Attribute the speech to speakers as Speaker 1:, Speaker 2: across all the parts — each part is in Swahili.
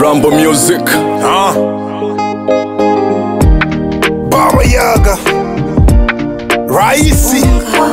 Speaker 1: Rambo Music.
Speaker 2: Ah. Baba Yaga Raisi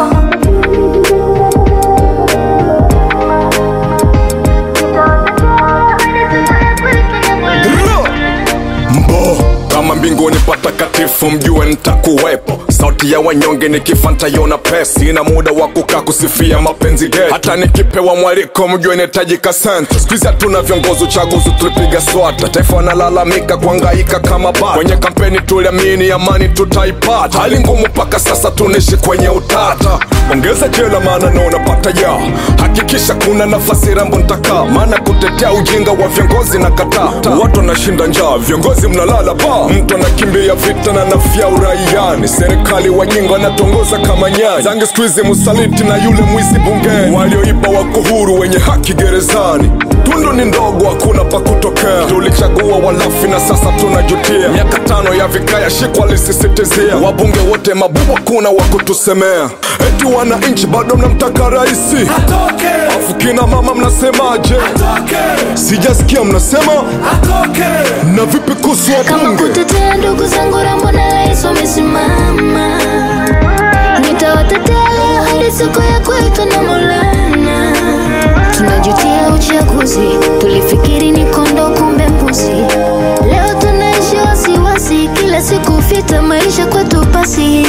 Speaker 1: Mbo kama mbinguni patakatifu, mjue nitakuwepo. Sauti ya wanyonge nikifanta yona pesi, ina muda wa kukaa kusifia mapenzi getu. Hata nikipewa mwaliko, mjue nitajika senta. Siku hizi hatuna viongozi, uchaguzi tulipiga swata. Taifa wanalalamika kuhangaika kama bata. Kwenye kampeni tuliamini amani tutaipata, hali ngumu mpaka sasa tunaishi kwenye utata. Ongeza jela maana naona pata ya hakikisha kuna nafasi rambo ntakaa, maana kutetea ujinga wa viongozi na kataa. Watu wanashinda njaa, viongozi mnalala ba, mtu anakimbia vita na nafya uraiani. Serikali wajinga wanatongoza kama nyani, zange siku hizi msaliti na yule mwizi bungeni, walioiba wako huru, wenye haki gerezani. Tundu ni ndogo, hakuna pa kutokea. Tulichagua walafi na sasa tunajutia. Miaka tano ya vikaya shikwa lisisitizia, wabunge wote mabubu, hakuna wa kutusemea. Eti wananchi bado mnamtaka raisi,
Speaker 2: Atoke
Speaker 1: afu kina mama mnasemaje?
Speaker 2: Atoke
Speaker 1: Sijasikia mnasema
Speaker 2: Atoke
Speaker 1: na vipi kuhusu
Speaker 3: kama
Speaker 1: wabunge?
Speaker 3: kutetea ndugu zangu Rambo na Rais wamesimama, nitawatetea leo hadi siku ya kwetu na Maulana. Tunajutia uchaguzi, tulifikiri ni kondo, kumbe mbuzi. Leo tunaishi wasiwasi, kila siku fita, maisha kwetu pasi.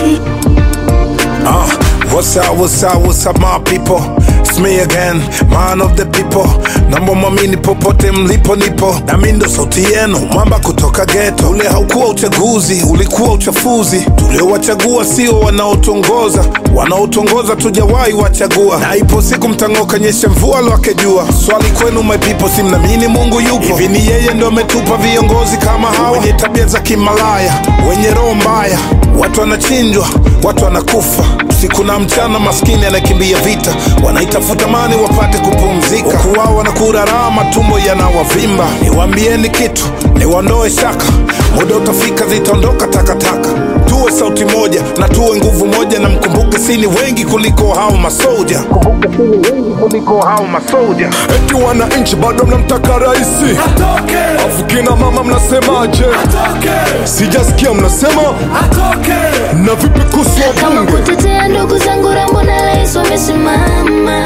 Speaker 2: Ah, what's up, what's up, what's up my people? It's me again, man of the people. Naomba mwamini popote mlipo nipo, nami ndo sauti yenu, mwamba kutoka geto. Ule haukuwa uchaguzi, ulikuwa uchafuzi. Tuliowachagua sio wanaotongoza, wanaotongoza tujawahi wachagua. Na ipo siku mtang'oka, nyesha mvua lwake jua. Swali kwenu my people, si mnaamini Mungu yupo? Hivi ni yeye ndo ametupa viongozi kama hawa wenye tabia za kimalaya, wenye roho mbaya, watu wanachinjwa, watu wanakufa usiku na mchana, maskini anakimbia vita, wanaitafuta mani wapate kupumzika, huku wao wanakula raha, matumbo yanawavimba. Niwaambieni kitu, niwaondoe shaka, muda utafika, zitaondoka takataka. Tuwe sauti moja na tuwe nguvu moja, na mkumbuke sini wengi kuliko hao masoja, kumbuke sini wengi kuliko hao masoja.
Speaker 1: Eti wananchi bado mnamtaka raisi,
Speaker 2: Atoke,
Speaker 1: afu kina mama mnasemaje?
Speaker 2: atoke,
Speaker 1: Sijasikia mnasema
Speaker 2: atoke.
Speaker 1: na vipi kuhusu
Speaker 3: kama
Speaker 1: wabunge?
Speaker 3: kutetea ndugu zangu Rambo na Rais wamesimama,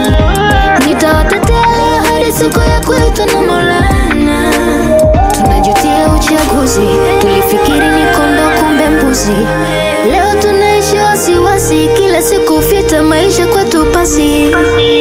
Speaker 3: nitawatetea leo hadi siku ya kwetu na Maulana. Tunajutia uchaguzi, tulifikiri ni kondo, kumbe mbuzi. Leo tunaishi wasiwasi, kila siku fita, maisha kwetu pasi.